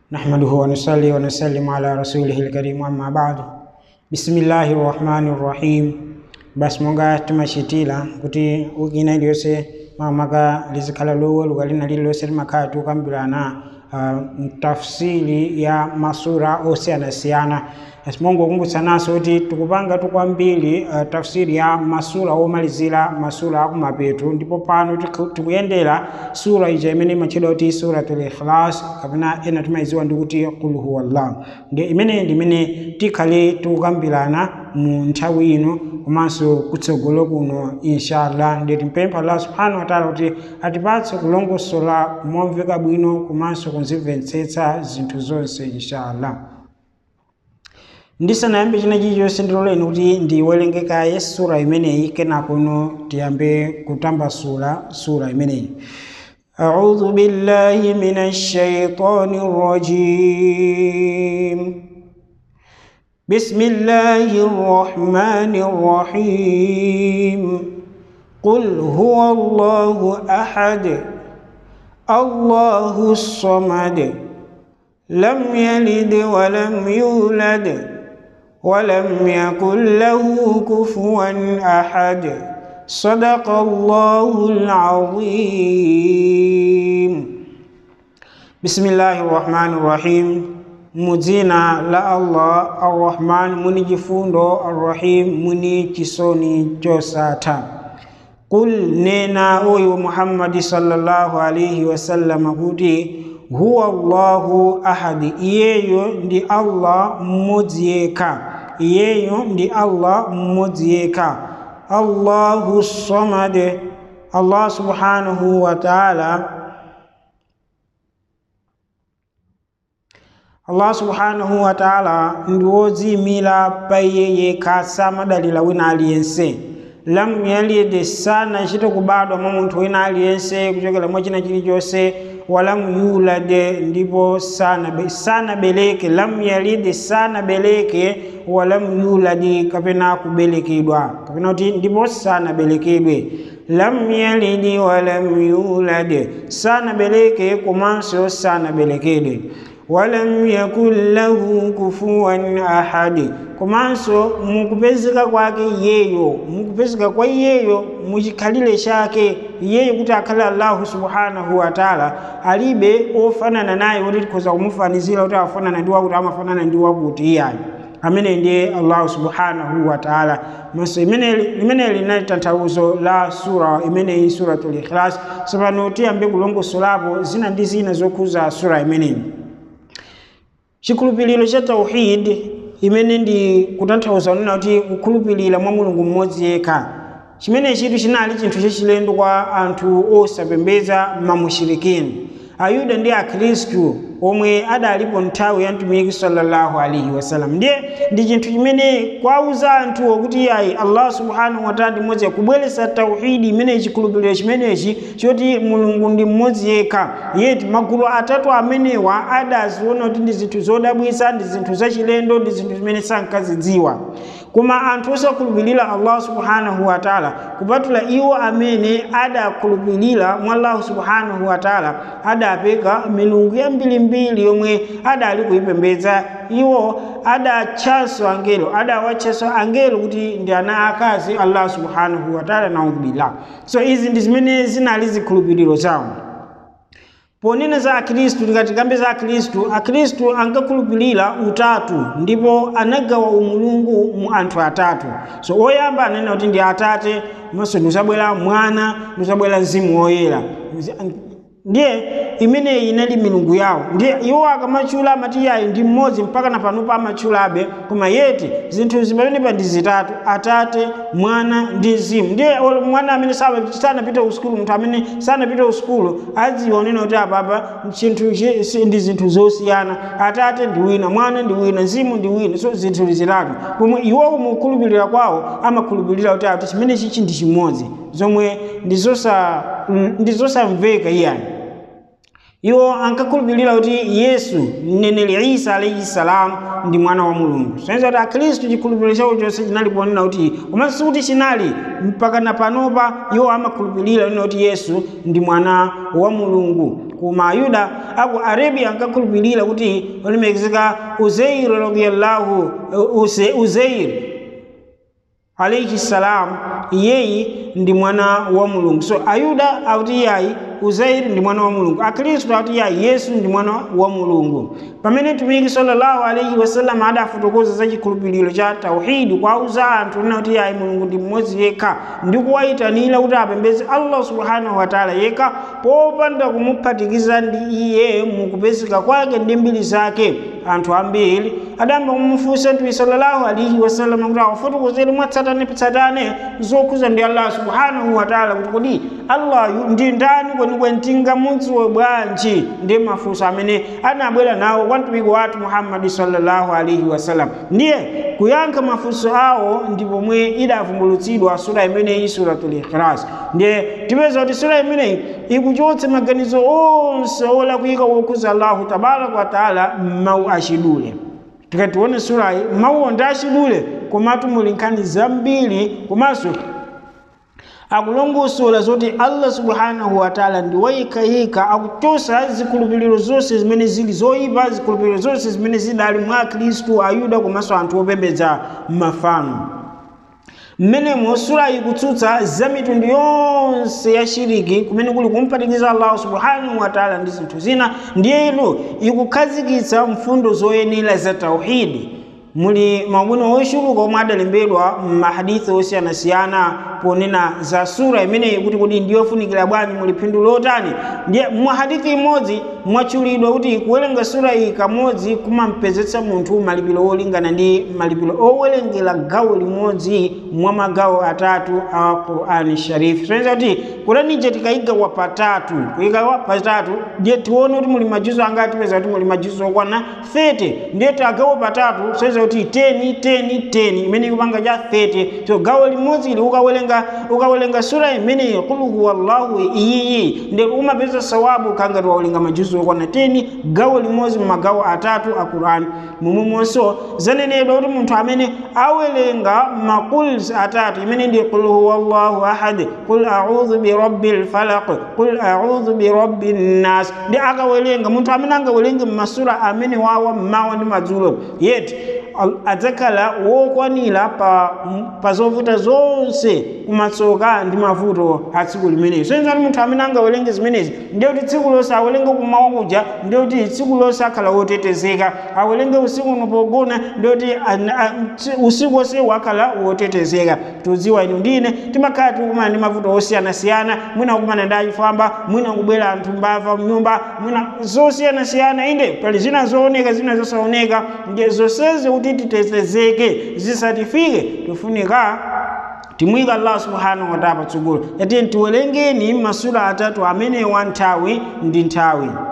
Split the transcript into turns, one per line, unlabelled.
نحمده ونصلي ونسلم على رسوله الكريم أما بعد بسم الله الرحمن الرحيم basi monga timachitira kuti wiki ina iliyonse mamaka lizikhala loweruka lina lililonse limakhala tikukambirana uh, tafsiri ya masura osiyanasiyana asimongo kumbutsananso kuti tikupanga tukwambiri uh, tafsiri ya masura omalizira masura akumapeto ndipo pano tikhu- tikuyendera sura ija imene imatchedwa kuti suratul ikhlas kapena ena timayidziwa ndi kuti qul huwallah ndi imeneyi ndi imene tikhale tikukambirana mu nthawi ino komanso kutsogolo kuno inshallah ndi timpempha allah subhanahu wa taala kuti atipatse kulongosola momveka bwino komanso kunzimvetsetsa zinthu zonse inshallah ndisanayambe china chilichonse ndiloleni kuti ndiwerengekaye sura imeneyi kenakono tiyambe kutambasula sura imeneyi أعوذ بالله من الشيطان الرجيم بسم الله الرحمن الرحيم قل هو الله أحد الله الصمد لم يلد ولم يولد ولم يكن له كفوا أحد صدق الله العظيم بسم الله الرحمن الرحيم muzina la allah arrahman muni chifundo arrahim muni chisoni chosatha qul nena oyo muhammadi sallallahu alaihi wasallama kuti huwa allahu ahadi iyeyo ndi allah mmodzi yekha iyeyo ndi allah mmodzi yekha allahu samad allah subhanahu wa ta'ala allah subhanahu wa ta'ala ndi wodziyimira pa iye yekha samadalira wina aliyense lam yalid sanachite kubadwa mwa munthu wina aliyense kuchokera mwa china chilichonse walam yulad ndipo sanabe- sanabereke lam yalid sanabereke walam yulad kapena kubelekedwa kapena kuti ndipo sanaberekedwe lam yalid walam yulad sanabereke komanso sanaberekedwe walam yakun lahu kufuwan ahadi komanso mukupezeka kwake iyeyo mukupezeka kwa iyeyo muchikhalire chake iyeyo kuti akhale allahu subhanahu wa taala alibe ofanana naye kuti tikhoza kumufanizira kuti afanana ndi wakuti amafanana ndi wakuti iyayo amene ndiye allahu subhanahu wa taala maso limeneli linali tanthauzo la sura imeneyi suratul ikhlas tsopano tiyambe kulongosolapo zina ndi zina zokhuza sura imeneyi chikhulupiriro cha tauhid imene ndi kutanthauza kunena kuti kukhulupirira mwa mulungu mmodzi yekha chimene chitu chinali chinthu chachilendo kwa anthu osapembedza mamushirikini ayuda ndi akhristu omwe adalipo nthawi ya mtumiki sallallahu alaihi wasallam ndiye ndi chinthu chimene kwauza anthuwo kuti ayi allah subhanahu wataala ndi mmodzi kubweretsa tauhidi imeneyi chikhulupiriro chimenechi choti mulungu ndi mmodzi yekha yeti magulu atatu amenewa adaziona kuti ndi zinthu zodabwitsa ndi zinthu zachilendo ndi zinthu zimene sankazidziwa koma anthu osakhulupirira allah subhanahu wataala kupatula iwo amene adakhulupirira mwa allah subhanahu wataala adapeka milungu yambirimbiri yomwe adali kuyipembedza iwo adatchanso angelo adawatchanso angelo kuti ndi ana akazi allah subhanahu wataala naudhubillah so izi ndi zimene zinali zikhulupiriro zawo ponena za akhristu tikatikambe za akhristu akhristu ankakhulupirira utatu ndipo anagawa umulungu mu anthu atatu so oyamba anena kuti ndi atate maso ndizabwera mwana ndizabwera mzimu woyera ndiye imeneyi inali milungu yawo ndiye iwo akamatchula amati yayi ndi mmodzi mpaka na panopo amatchulabe koma yeti zinthu zimapenepa ndi zitatu atate mwana ndi mzimu ndiye olo mwana amene saba- sanapita usukulu munthu amene sanapita usukulu adziwa unena kuti apapa chinthu chi- si- ndi zinthu zosiyana atate ndi wina mwana ndi wina mzimu ndi wina so zinthu zitatu pomwe iwowo mukukhulupirira kwawo amakhulupirira kuti ati chimene chichi ndi chimodzi zomwe ndi zosa- ndi zosamveka iyani iwo ankakhulupirira kuti yesu mneneri isa alaihi salam ndi mwana wa mulungu soneza kuti akhristu chikhulupiriro chawo chonse chinali ponena kuti komanso sikuti chinali mpaka na panopa iwo amakhulupirira nena kuti yesu ndi mwana wa mulungu koma ayuda aku arabia ankakhulupirira kuti olemekezeka uzeir radiyallahu uze, uzeir alaihi salam iyeyi ndi mwana wa mulungu so ayuda akuti yayi uzairi ndi mwana wa mulungu akhristu akuti yayi yesu ndi mwana wa mulungu pamene mtumiki sallallahu alaihi wasallam adafotokoza za chikhulupiriro cha tauhidi kwauza anthu nena kuti yayi mulungu ndi mmodzi yekha ndi kuwayitanira kuti apembedze allah subhanahu wataala yekha popanda kumuphatikiza ndi iye mukupezeka kwake ndi mbiri zake anthu ambiri adayamba kumufunsa mtume sallallahu alaihi wasallam kuti awafotokozere mwatsatanetsatane zokhuza ndi allah subhanahu wataala kuti kodi allah ndi ndani kwenikweni tingamudziwe bwanji ndi mafunso amene anabwera nawo kwa mtumiki wathu muhammadi sallallahu alaihi wasallam ndiye kuyankha mafunso awo ndi pomwe idavumbulutsidwa sura imeneyi suratul ikhlas ndiye tipeza kuti sura imeneyi ikuchotsa maganizo onse olakwika wokhuza allahu tabaraka wataala m'mawu achidule tikatione surayi mawuwo ndi achidule komatu muli nkhani zambiri komanso akulongosola zoti allah subhanahu wataala ndi wayikayika akuchosa zikhulupiriro zonse zimene zili zoyipa zikhulupiriro zonse zimene zidali mwa akhristu ayuda komanso anthu opembedza mafano mmenemo sura ikutsutsa za mitundu yonse ya shiriki kumene kuli kumpatikiza allahu subhanahu wataala ndi zinthu zina ndiyetu ikukhazikitsa mfundo zoyenera za tauhidi muli mabwino ochuluka omwe adalembedwa m'mahadithi osiyanasiyana ponena za sura imeneyi kuti kodi ndiyofunikira bwanji muli phindu lotani ndiye mwahadithi imodzi mwatchulidwa kuti kuwerenga sura iyi kamodzi kumampezetsa munthu malipiro olingana ndi malipiro owerengera gawo limodzi mwa magawo atatu a qurani sharifu soneza kuti kuranije tikayigawa patatu kuyigawa patatu ndiye tione kuti muli majuzo angati tipeza kuti muli majuzo okwana 30 ndiye tagawo patatu soneza kuti 10 10 10 imene ikupanga cha 30 so gawo limodzi ili ukawerenga ukawerenga sura imeneyi qul huwallahu iyiyi ndi umapeza sawabu kangati wawerenga majuzo okwana 10 gawo limodzi magawo atatu a qurani momwemonso zanenedwa kuti munthu amene awerenga maquls atatu imene ndi qul huwallahu ahad qul a'udhu birabbil falaq qul a'udhu birabbin nas ndi akawerenga munthu amene angawerenge masura amene wawa mmawa ndi madzulo yeti adzakhala wokwanira pa, pa zovuta zonse kumatsoka ndi mavuto a tsiku limeneli soneza kuti munthu amene angawerenge zimenezi ndiye kuti tsiku lonse awerenge kumawa kuja ndiye kuti tsiku lonse akhala wotetezeka awerenge usiku uno pogona ndiye kuti usiku wonse wakhala wotetezeka tudziwa inu ndine timakhala tikukumana ndi mavuto osiyanasiyana mwina kukumana ndi achifwamba mwina kubwera anthu mbava mnyumba mwina zosiyanasiyana inde pali zina zooneka zina zosaoneka ndiye zonsezi kuti titetezeke zisatifike tifunika timuyika allah subhanahu wataala patsogolo yatiye tiwerengeni masura atatu amenewa nthawi ndi nthawi